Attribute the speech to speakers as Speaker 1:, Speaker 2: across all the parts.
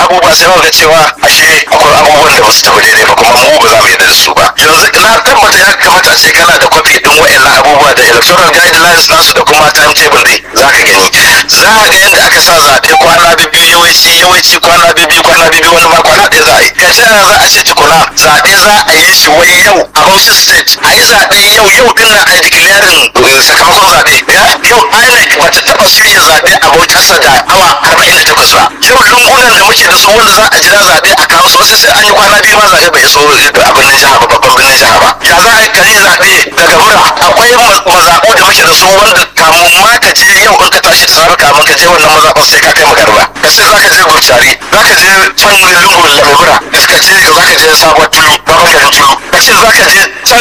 Speaker 1: abubuwa sai muka cewa ashe akwai abubuwan da ba su tafi daidai ba kuma mu ba za mu yarda da su ba yanzu na tabbata ya kamata a ce kana da kwafi din wa'annan abubuwa da electoral guidelines nasu da kuma timetable dai za ka gani za ka ga yadda aka sa zaɓe kwana biyu yawanci yawanci kwana biyu kwana biyu wani ma kwana ɗaya za a yi ka ce za a ce tukuna zaɓe za a yi shi wai yau a Bauchi state a yi zaɓe yau yau din nan a yi declaring sakamakon zaɓe yau INEC ba ta taɓa shirya zaɓe a Bauchi ƙasa da awa arba'in da takwas ba yau lungunan da muke da su wanda za a jira zaɓe a kawo su wasu sai an yi kwana biyu ma zaɓe bai iso abin nan jiha ba babban birnin jiha ba ya za a yi kare zaɓe daga mura akwai mazaɓu da muke da su wanda kamun ma ka je yau in ka tashi tsara kamun ka je wannan mazaɓar sai ka kai magarba ka ce za ka je gurcari za ka je can lungun lamura ka ce za ka je sabuwar tulu babban garin tulu ka ce za ka je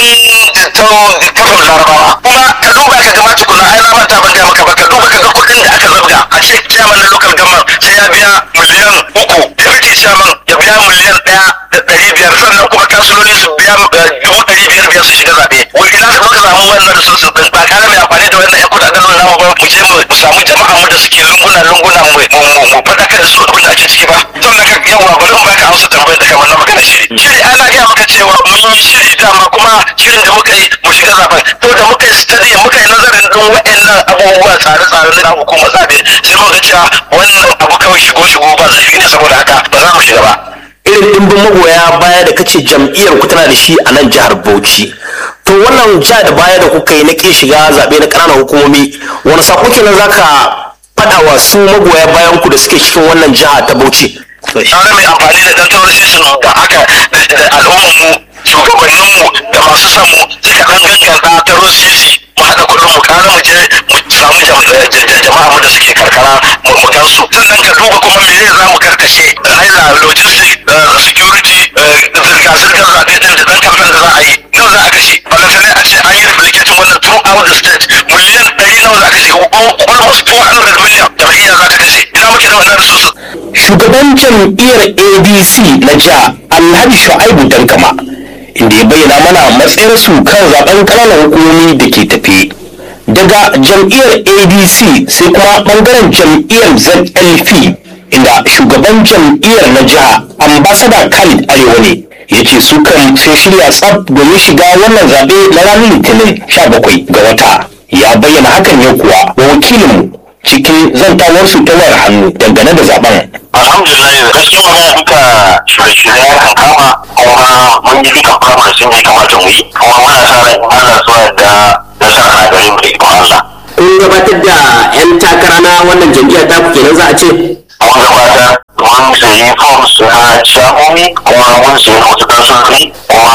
Speaker 1: can can kafin larabawa kuma ka duba ka gama tukuna ai na manta ban gaya maka ba ka duba ka ga kuɗin da aka zabga a ce chairman na local government sai ya biya miliyan uku deputy chairman ya biya miliyan ɗaya da ɗari biyar sannan kuma kansuloli su biya dubu ɗari biyar biyar su shiga zaɓe wai ina ka muka samu wannan resources din ba kare mai amfani da wannan 'yan kuɗaɗen nan namu ba mu je mu samu jama'a mu da suke lunguna lunguna mu mu faɗakar da su abin da ake ciki ba sannan ka yawa bari mu baka amsa tambayar da kamar na magana shiri shiri ana gaya maka cewa mun yi shiri dama kuma shirin da muka yi mu shiga zaben to da muka yi study muka yi nazarin din wa'annan abubuwa tsare-tsare na hukumar zabe sai muka cewa wannan abu kawai shigo shigo ba zai ne saboda haka ba za mu shiga ba
Speaker 2: irin dimbin magoya baya da kace jam'iyyar ku tana da shi a nan jihar Bauchi to wannan ja da baya da kuka yi na ƙin shiga zaɓe na ƙananan hukumomi wani sako kenan zaka faɗa wa su magoya bayan ku da suke cikin wannan jiha ta Bauchi
Speaker 1: tare mai amfani da ɗan taurasi da aka da al'ummarmu shugabanninmu da masu samu sai ka ɗan ganganta ta rosisi mu haɗa kuɗin mu kare mu je mu samu jama'a mu da suke karkara mu gansu sannan ka duba kuma me za mu karkashe haila logistic security zirga-zirgar zaɓe ɗin da ɗan kamfen da za a yi nawa za a kashe balantane a ce an yi replicating wannan throughout the state miliyan ɗari nawa za a kashe almost 400 million jam'iyya za ta kashe ina muke da wannan resources
Speaker 2: shugaban jam'iyyar adc na jiha alhaji shu'aibu dankama inda ya bayyana mana matsayarsu kan zaben ƙananan hukumomi da ke tafe daga jam'iyyar adc sai kuma bangaren jam'iyyar zlp inda shugaban jam'iyyar na jiha ambasada khalid arewa ne ya ce su kan sun shirya tsab domin shiga wannan zaɓe na ranar litinin 17 ga wata ya bayyana hakan ne kuwa wa wakilinmu cikin zantawarsu ta wayar hannu dangane da zaben
Speaker 1: alhamdulillah gaskiya magana duka shirye-shirye ya kan kama kuma mun yi duka firamare sun yi kamata mu yi kuma muna sa ran in Allah zuwa da nasara a gare mu da ikon Allah.
Speaker 2: kun gabatar da 'yan takara na wannan jam'iyyar ta kenan za a ce
Speaker 1: Mun gabatar mun sayi forms na shagomi kuma mun sayi wasu kansulori kuma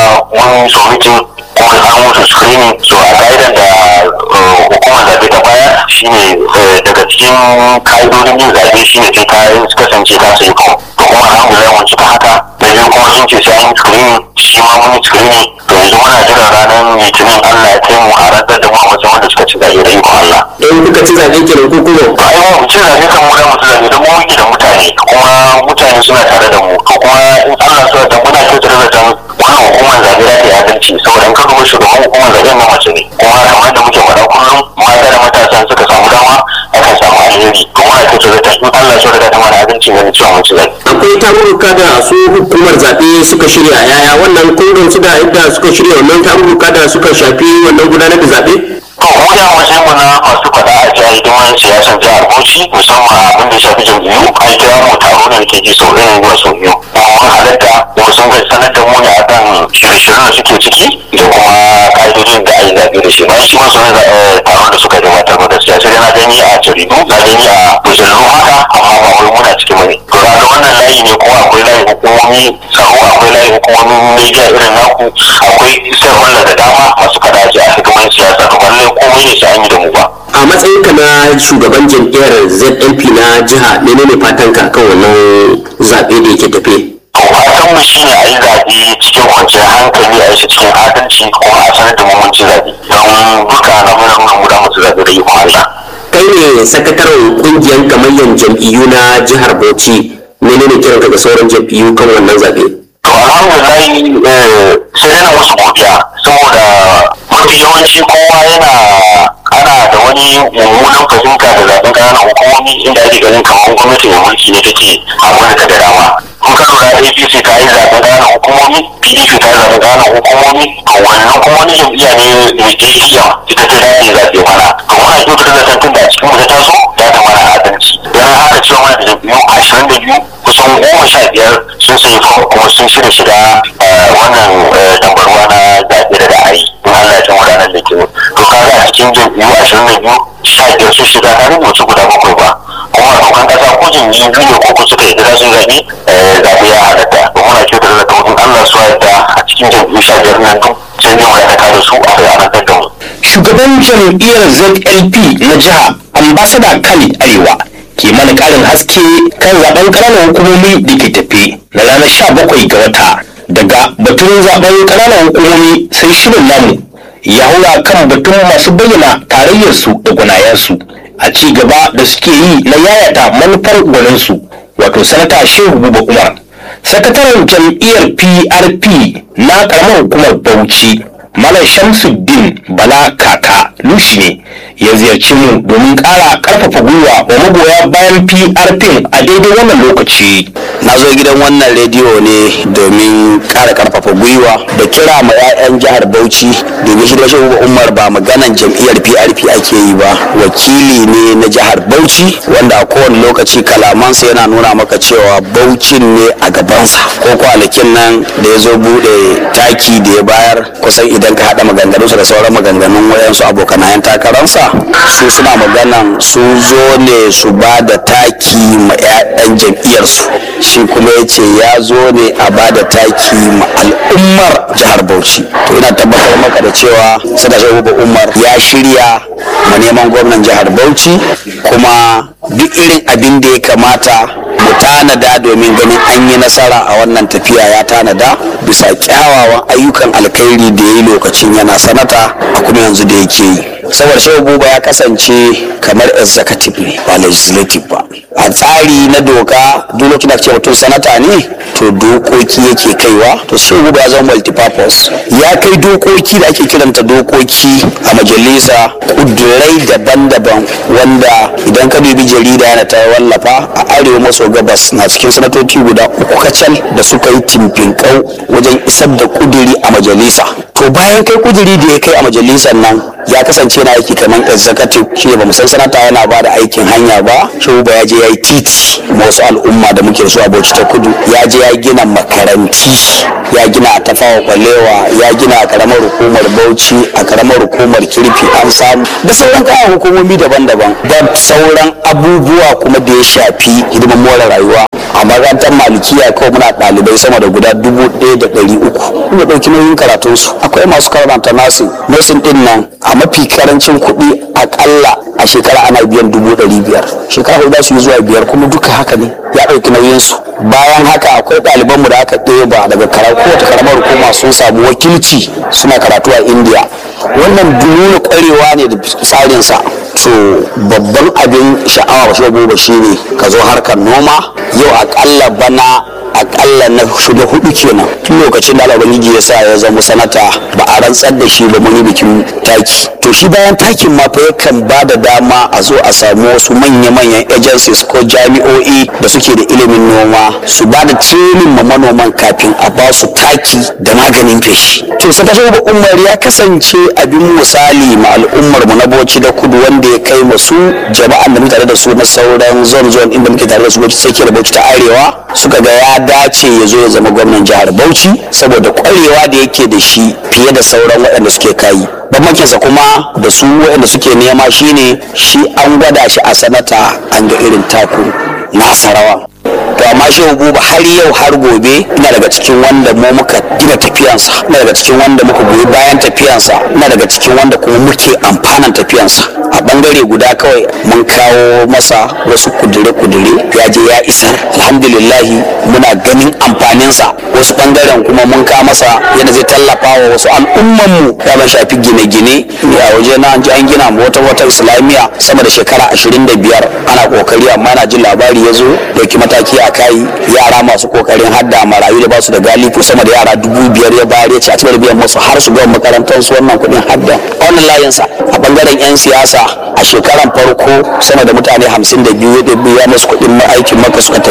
Speaker 1: mun submitin kuma an musu screening so a ka'idan da hukumar zaɓe ta baya shine daga cikin ka'idodin yin zaɓe shine sai ka kasance ka sayi form to kuma alhamdulillah mun cika haka da biyu kuma sun ce sai an yi screening shi ma mun yi screening to yanzu muna jiran ranar litinin Allah ya kai mu a rantsar da mu a matsayin wanda suka ci zaɓe da ikon Allah.
Speaker 2: in kuka ci zaɓe kenan ko kuma
Speaker 1: to ai mu ci zaɓe kan mu da mu ci zaɓe don mu muke da mutane kuma mutane suna tare da mu to kuma in Allah so da muna kyautar da ta wannan hukumar zaɓe za ta yi adalci saboda in ka duba shugaban hukumar zaɓe ma mace ne kuma kamar da muke faɗa kullum mata da matasa suka samu dama akan samu alheri to muna kyautar da ta in Allah so da ta mana adalci ganin cewa mun ci zaɓe.
Speaker 2: akwai tarurruka da su hukumar zaɓe suka shirya yaya wannan kun gamsu da yadda suka shirya wannan tarurruka da suka shafi wannan gudanar da zaɓe
Speaker 1: to mu da matsayin mu na masu faɗa a jihar hidiman siyasar jihar Bauchi musamman abin da ya shafi jam'iyyu an kira mu taro ne ke ji sau ɗaya zuwa sau biyu kuma mun halatta kuma sun kai sanar da mu ne akan shirye-shiryen da suke ciki da kuma ƙa'idodin da ayi zaɓe da shi bayan shi ma sun taron da suka gabatar da gaskiya sai dai na gani a jaridu na gani a mujallu haka amma ba wai muna cikin bane to ga wannan layi ne kuma akwai layin hukumomi tsaro akwai layin hukumomin media irin naku akwai stakeholder da dama masu faɗa a hidiman siyasa to lallai komai ne sai an yi da mu ba
Speaker 2: a matsayinka na shugaban jam'iyyar znp na jiha menene fatan ka kan wannan zaɓe da yake tafe
Speaker 1: fatan mu shine a yi zaɓe cikin kwanciyar hankali a yi shi cikin adalci kuma a sanar da mu mun ci zaɓe don duka na muna nuna mu da mu ci zaɓe da ikon Allah.
Speaker 2: kai ne sakataren kungiyar gamayyar jam'iyyu na jihar bauchi menene kiranka ga sauran jam'iyyu kan wannan zaɓe
Speaker 1: To alhamdulillah sai dai na musu godiya saboda mafi yawanci kowa yana ana da wani mummunan fahimta da zaɓen ƙananan hukumomi inda ake ganin kamar gwamnati mai mulki ne take abin da ta apc ta yi zaɓen ƙananan hukumomi pdp ta yi zaɓen ƙananan hukumomi to wannan kuma wani jam'iyya ne mai kishiya ita ta dace zaɓe mana to muna kyautata da tantan da a cikin mu ta taso ya ta mana adalci don haka cewa mana da jam'iyyu ashirin da biyu kusan goma sha biyar sun sayi fam kuma sun shirya shiga wannan tambarwa na zaɓe da za a yi in Allah ya kama ranar da ke to kaga a cikin jam'iyyu ashirin da biyu sha biyar sun shiga ta rubuce guda bakwai ba kuma dokan kasa ko jam'iyyu biyu ne ko suka yi gida sun zaɓe zaɓe ya halatta to muna kyautata da tantan Allah su yadda a cikin jam'iyyu sha biyar nan duk sai ne mu da da su a ranar da mu.
Speaker 2: shugaban jam'iyyar zlp na jiha ambasada khalid arewa ke mana karin haske kan zaben ƙananan hukumomi da ke tafe na ranar 17 ga wata daga batun zaben ƙananan hukumomi sai shirin namu ya haura kan batun masu bayyana tarayyarsu da gwanayensu a ci gaba da suke yi na yayata manufar gwaninsu wato sanata shehu buba umar sakataren jam'iyyar prp na karamar hukumar bauchi Malam Shamsuddin Bala Kaka Lushi ne ya ziyarci mu domin ƙara ƙarfafa gwiwa wa magoya bayan PRP a daidai wannan lokaci.
Speaker 3: na zo gidan wannan rediyo ne domin ƙara ƙarfafa gwiwa da kira ma 'ya'yan jihar bauchi domin shi da shi umar ba maganan jam'iyyar prp ake yi ba wakili ne na jihar bauchi wanda a kowane lokaci kalamansa yana nuna maka cewa baucin ne a gabansa ko kwanakin nan da ya zo buɗe taki da ya bayar kusan idan ka haɗa maganganunsa da sauran maganganun wayansu abokanayen takararsa su suna maganan su zo ne su ba da taki ma 'ya'yan jam'iyyarsu shi kuma ya ce ya zo ne a ba da taki ma al'ummar jihar bauchi to ina tabbatar maka da cewa sada shagubu umar ya shirya ma neman gwamnan jihar bauchi kuma duk irin abin da ya kamata mu tanada domin ganin an yi nasara a wannan tafiya ya tanada bisa kyawawan ayyukan alkhairi da ya yi lokacin yana sanata a kuma yanzu da yake yi saboda shehu buba ya kasance kamar executive ne ba legislative ba a tsari na doka duk lokacin da ce mutum sanata ne to dokoki yake kaiwa to shehu buba ya zama multipurpose ya kai dokoki da ake kiranta dokoki a majalisa kudurai daban-daban wanda idan ka dubi jarida yana ta wallafa a arewa maso gabas na cikin sanatoci guda uku kacal da suka yi timfinkau wajen isar da kuduri a majalisa to bayan kai kuduri da ya kai a majalisar nan ya kasance na aiki kamar executive shi ne bamu san sanata yana ba da aikin hanya ba shi ba ya je ya yi titi ma wasu al'umma da muke da su a bauchi ta kudu ya je ya gina makaranti ya gina a tafawa kwalewa ya gina a karamar hukumar bauchi a karamar hukumar kirfi an samu da sauran kayan hukumomi daban-daban da sauran abubuwa kuma da ya shafi hidimar more rayuwa a makarantar malikiya kawai muna ɗalibai sama da guda dubu ɗaya da ɗari uku kuma ɗauki nauyin karatunsu akwai masu karanta nasin nasin ɗin nan a mafi karancin kuɗi akalla a shekara ana biyan dubu ɗari biyar shekara hudu za su yi zuwa biyar kuma duka haka ne ya ɗauki nauyinsu bayan haka akwai ɗalibanmu da aka ɗeba daga kowace karamar hukuma sun samu wakilci suna karatu a indiya wannan nuna ƙwarewa ne da tsarinsa to babban abin sha'awa shi ba shine ka zo harkar noma yau akalla bana akalla na shiga hudu kenan tun lokacin da ubangiji ya sa ya zama sanata ba a rantsar da shi ba mun yi bikin taki to shi bayan takin ma fa yakan ba da dama a zo a samu wasu manya-manyan agencies ko jami'o'i da suke da ilimin noma su ba da training ma manoman kafin a ba su taki da maganin feshi to sakashin umar ya kasance abin misali ma al'ummar mu na boci da kudu wanda ya kai masu jama'an da muke tare da su na sauran zone zone inda muke tare da su sai da bauchi ta arewa suka ga ya dace ya zo ya zama gwamnan jihar bauchi saboda kwarewa da yake da shi fiye da sauran waɗanda suke kayi bambancinsa kuma da su waɗanda suke nema shine shi an gwada shi a sanata an ga irin taku nasa rawa to amma shi buba har yau har gobe ina daga cikin wanda mu muka gina tafiyansa ina daga cikin wanda muka goyi bayan tafiyansa ina daga cikin wanda kuma muke amfanan tafiyansa a bangare guda kawai mun kawo masa wasu kudure-kudure ya je ya isar alhamdulillahi muna ganin amfaninsa wasu bangaren kuma mun kawo masa yadda zai tallafa wa wasu al'ummanmu ya ban shafi gine-gine a waje na an ji an gina wata wata islamiyya sama da shekara ashirin da biyar ana kokari amma na jin labari ya zo dauki mataki a kai yara masu kokarin hadda marayu da ba su da galifu sama da yara dubu biyar ya bayar ya ci a cikin biyan musu har su gama makarantar su wannan kuɗin hadda a wannan layinsa a bangaren 'yan siyasa a shekaran farko sama da mutane hamsin da biyu ya biya musu kuɗin aikin maka suka tafi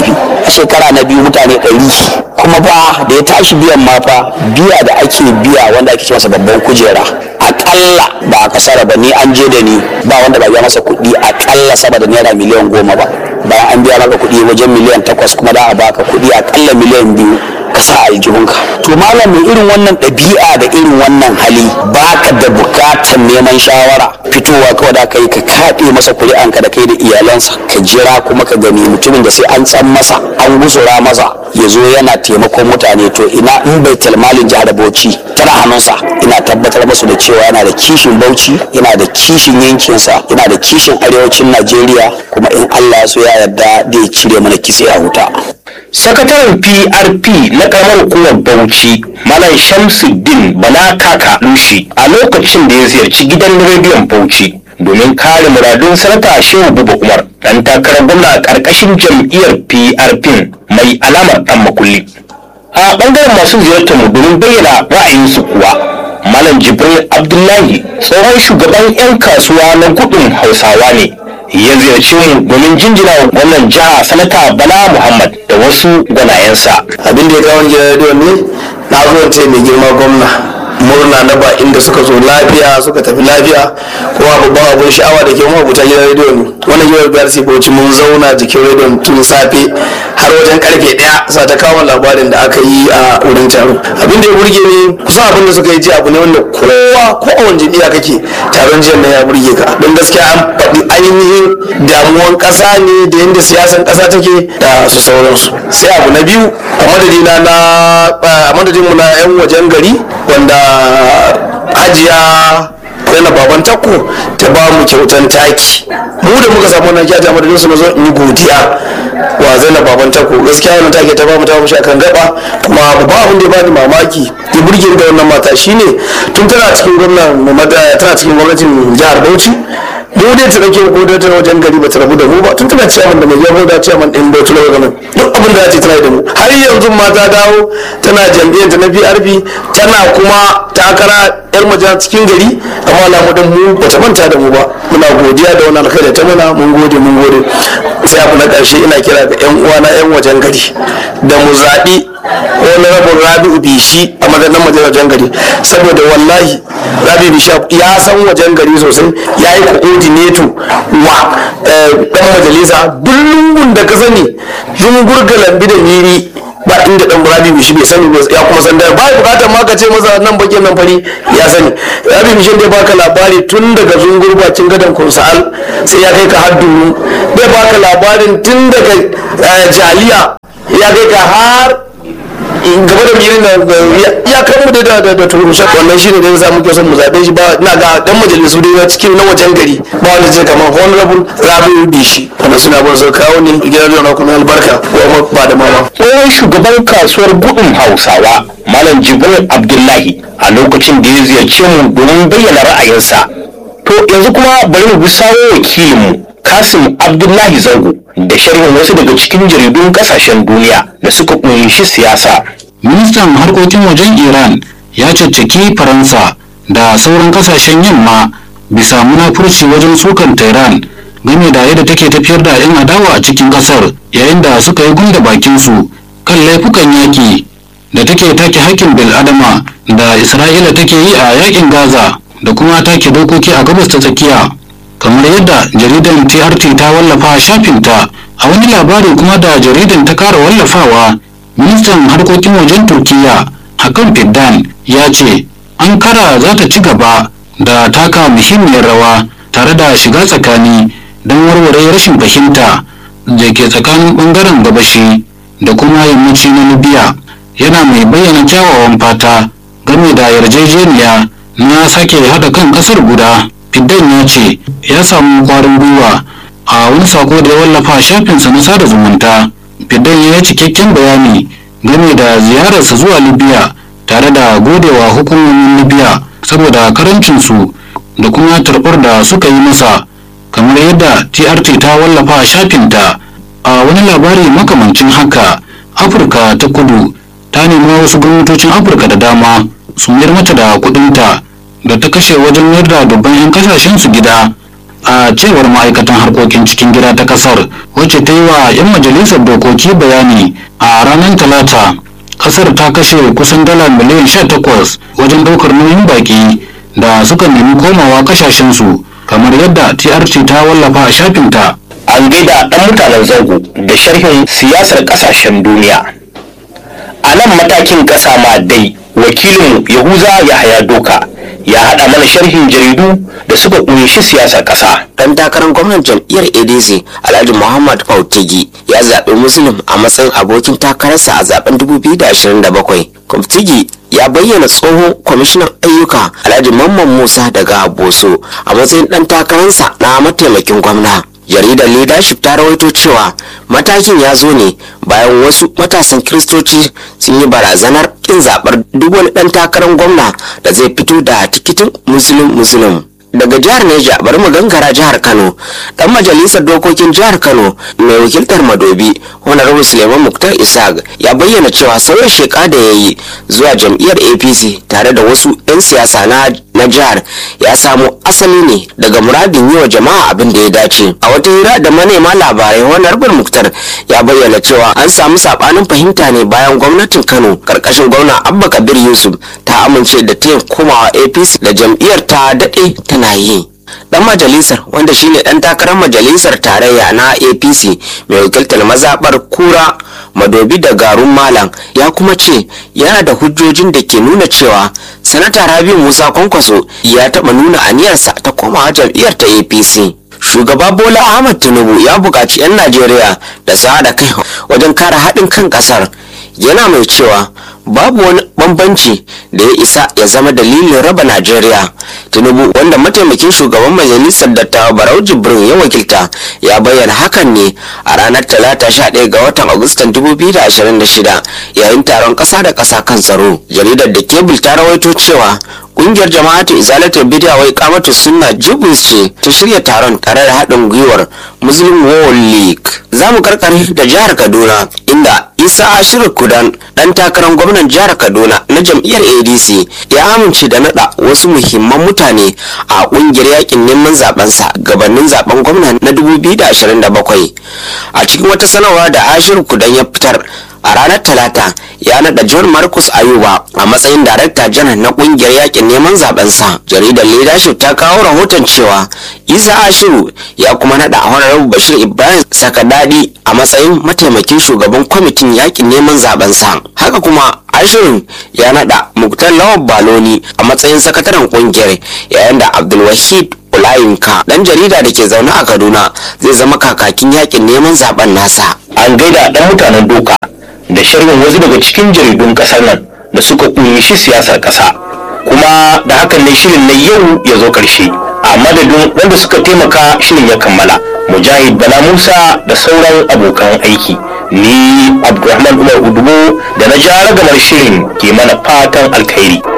Speaker 3: shekara na biyu mutane ɗari kuma fa da ya tashi biyan ma fa biya da ake biya wanda ake ce masa babban kujera akalla ba a kasara ba ni an je da ni ba wanda ba biya masa kuɗi akalla sama da naira miliyan goma ba bayan an biya maka kuɗi wajen miliyan takwas kuma da a baka kuɗi akalla miliyan biyu ka sa aljihunka to malam mai irin wannan ɗabi'a da irin wannan hali baka da bukatar neman shawara fitowa kawai da kai ka kaɗe masa kuri'anka da kai da iyalansa ka jira kuma ka gani mutumin da sai an tsan masa an gusura masa ya zo yana taimakon mutane to ina in bai talmalin jihar bauchi tana hannunsa ina tabbatar masu da cewa yana da kishin bauchi yana da kishin yankinsa yana da kishin arewacin najeriya kuma in allah ya so ya yarda da ya cire mana kitse a wuta
Speaker 2: sakataren prp na karamar hukumar bauchi malam shamsuddin bala kaka lushi a lokacin da ya ziyarci gidan rediyon bauchi domin kare muradun sanata shehu buba umar dan takarar gwamna a karkashin jam'iyyar prp mai alamar dan makulli a bangaren masu ziyartar mu domin bayyana ra'ayinsu kuwa malam jibril abdullahi tsohon shugaban 'yan kasuwa na gudun hausawa ne ya ziyarci mu domin jinjina wa gwamnan jiha sanata bala muhammad da wasu gwanayensa
Speaker 4: abin da ya kawo gidan rediyo ne na zo ce mai girma gwamna murna na ba inda suka zo lafiya suka tafi lafiya kuma babban abun sha'awa da ke mu abuta gidan rediyo ne wannan gidan biyar sai bauchi mun zauna jikin rediyon tun safe har wajen karfe daya sa ta kawo labarin da aka yi a wurin taro abin da ya burge ni kusan abin da suka yi ji abu ne wanda kowa ko a wani jam'iyya kake taron jiya na ya burge ka don gaskiya an faɗi ainihin damuwan ƙasa ne da yadda siyasan ƙasa take da su sauransu sai abu na biyu a madadina na a madadinmu na 'yan wajen gari wanda hajiya yana baban takko ta ba mu kyautan taki mu da muka samu wannan kyauta madadin su na zo in yi godiya wa zainab baban takko gaskiya wannan take ta ba mu ta mu akan gaba kuma babban abin da ya bani mamaki ya burge da wannan mata shine tun tana cikin gwamnan tana cikin gwamnatin jihar Bauchi mu dai ta rake ko da ta wajen gari ba ta rabu da mu ba tun tana ciyaman da mai yabo da ciyaman din Bauchi na ganin duk abin da ta tana da mu har yanzu ma ta dawo tana jam'iyyar ta na PRP tana kuma takara yar majalisa cikin gari amma alamu mu ba ta manta da mu ba muna godiya da wannan alkhairi ta muna mun gode mun gode sai abu na ƙarshe ina kira ga yan uwana yan wajen gari da mu zaɓi wani rabin rabi'u bishi a madadin majalisar gari saboda wallahi rabi'u bishi ya san wajen gari sosai ya yi coordinator wa dan majalisa duk lungun da ka sani zungurga lambi da miri ba inda dan rabi bishi bai sani ba ya kuma san da ba bukatar ma ka ce masa nan bakin nan fari ya sani rabi bishi dai baka labari tun daga zungur bakin gadon kunsa'al sai ya kai ka har dunu bai baka labarin tun daga jaliya ya kai ka har gaba da mirin da ya kan mu da da da turushe wannan shine da za mu ke son mu zabe shi ba ina ga dan majalisu dai cikin na wajen gari ba wanda zai kamar honorable rabiu bishi wannan suna ba su kawo ne gidan da kuma albarka ko ba da mama
Speaker 2: tsohon shugaban kasuwar gudun hausawa malam jibril abdullahi a lokacin da ya ziyarce mu domin bayyana ra'ayinsa to yanzu kuma bari mu bi sawo wakilinmu kasim abdullahi zango da sharhin wasu daga cikin jaridun kasashen duniya da suka kunshi siyasa
Speaker 5: ministan harkokin wajen iran ya caccaki faransa da sauran kasashen yamma bisa munafurci wajen sukan tehran game da yadda take tafiyar da 'yan adawa a cikin kasar yayin da suka yi gunda bakinsu kan laifukan yaki da take take hakkin bil'adama da isra'ila take yi a yakin gaza da kuma take dokoki a gabas ta tsakiya kamar yadda jaridan trt ta wallafa shafinta a wani labari kuma da jaridan ta kara wallafawa ministan harkokin wajen turkiya hakan fiddan ya ce ankara za ta ci gaba da taka muhimmiyar rawa tare da shiga tsakani don warware rashin fahimta da ke tsakanin bangaren gabashi da kuma yammaci na libya yana mai bayyana kyawawan fata game da yarjejeniya na sake haɗa kan ƙasar guda fiddan ya ce ya samu kwarin gwiwa a wani sako da ya wallafa shafinsa na sada zumunta fiddan ya yi cikakken bayani game da ziyararsa zuwa libya tare da godewa hukumomin libya saboda karancinsu da kuma tarbar da suka yi masa kamar yadda trt ta wallafa shafinta a wani labari makamancin haka afirka ta kudu ta nemi wasu gwamnatocin afirka da dama su mayar mata da kudinta da ta kashe wajen mayar da dubban 'yan kasashen su gida a cewar ma'aikatan harkokin cikin gida ta kasar wacce ta yi wa 'yan majalisar dokoki bayani a ranar talata kasar ta kashe kusan dala miliyan 18 wajen daukar nauyin baki da suka nemi komawa kasashensu kamar yadda trt ta wallafa a shafinta
Speaker 2: an gaida ɗan mutanen zango da sharhin siyasar ƙasashen duniya a nan matakin ƙasa ma dai wakilinmu yahuza yahaya doka ya haɗa mana sharhin jaridu da suka ƙunshi siyasar ƙasa
Speaker 6: dan takarar gwamnan jam'iyyar adc alhaji muhammad fautigi ya zaɓi muslim a matsayin abokin takararsa a zaben 2027 kwamtigi ya bayyana tsohon kwamishinan ayyuka alhaji mamman musa daga boso a matsayin dan takararsa na mataimakin gwamna jaridar leadership ta rawaito cewa matakin ya zo ne bayan wasu matasan kiristoci sun yi barazanar kin zaɓar duk wani ɗan takarar gwamna da zai fito da tikitin musulun musulun daga jihar neja bari mu gangara jihar kano dan majalisar dokokin jihar kano mai wakiltar madobi honorable suleiman muktar isaac ya bayyana cewa sauya sheka da ya yi zuwa jam'iyyar apc tare da wasu 'yan siyasa na na jihar ya samo asali ne daga muradin yi wa jama'a abin da ya dace a wata hira da manema labarai honorable muktar ya bayyana cewa an samu sabanin fahimta ne bayan gwamnatin kano karkashin gwamna abba kabir yusuf ta amince da ta komawa apc da jam'iyyar ta daɗe tana yi dan majalisar wanda shine dan takarar majalisar tarayya na apc mai wakiltar mazabar kura madobi da garun malam ya kuma ce yana da hujjojin da ke nuna cewa sanata rabi musa kwankwaso ya taɓa nuna aniyarsa ta komawa jam'iyyar ta apc shugaba bola ahmad tinubu ya buƙaci 'yan najeriya da su haɗa kai wajen kare haɗin kan ƙasar yana mai cewa babu wani bambanci da ya isa ya zama dalilin raba najeriya tinubu wanda mataimakin shugaban majalisar dattawa barau jibrin ya wakilta ya bayyana hakan ne a ranar talata 11 ga watan agustan 2026 yayin taron ƙasa da ƙasa kan tsaro jaridar da kebul ta rawaito cewa kungiyar jama'atu izalatul bid'a wai kamatu sunna jibus ce ta shirya taron tare da haɗin gwiwar muslim world league za mu karkare da jihar kaduna inda isa ashiru kudan dan takarar gwamnan jihar kaduna na jam'iyyar adc ya amince da nada wasu muhimman mutane a kungiyar yakin neman zabensa gabanin zaben gwamna na 2027 a cikin wata sanarwa da ashiru kudan ya fitar a ranar talata ya nada john marcus ayuba a matsayin darakta janar na kungiyar yakin neman zabensa jaridar leadership ta kawo rahoton cewa isa ashiru ya kuma nada honorable bashir ibrahim sakadadi a matsayin mataimakin shugaban kwamitin yakin neman zabensa haka kuma ashirin ya nada muktar lawan baloni a matsayin sakataren kungiyar yayin da abdulwahid Olayinka dan jarida da ke zaune a Kaduna zai zama kakakin yakin neman zaben nasa.
Speaker 2: an gaida ɗan mutanen doka da sharhin wasu daga cikin jaridun ƙasar nan da suka ƙunshi siyasar ƙasa kuma da hakan ne shirin na yau ya zo ƙarshe a madadin wanda suka taimaka shirin ya kammala mujahid bala musa da sauran abokan aiki ni abdulrahman umar udubo da na ja ragamar shirin ke mana fatan alkhairi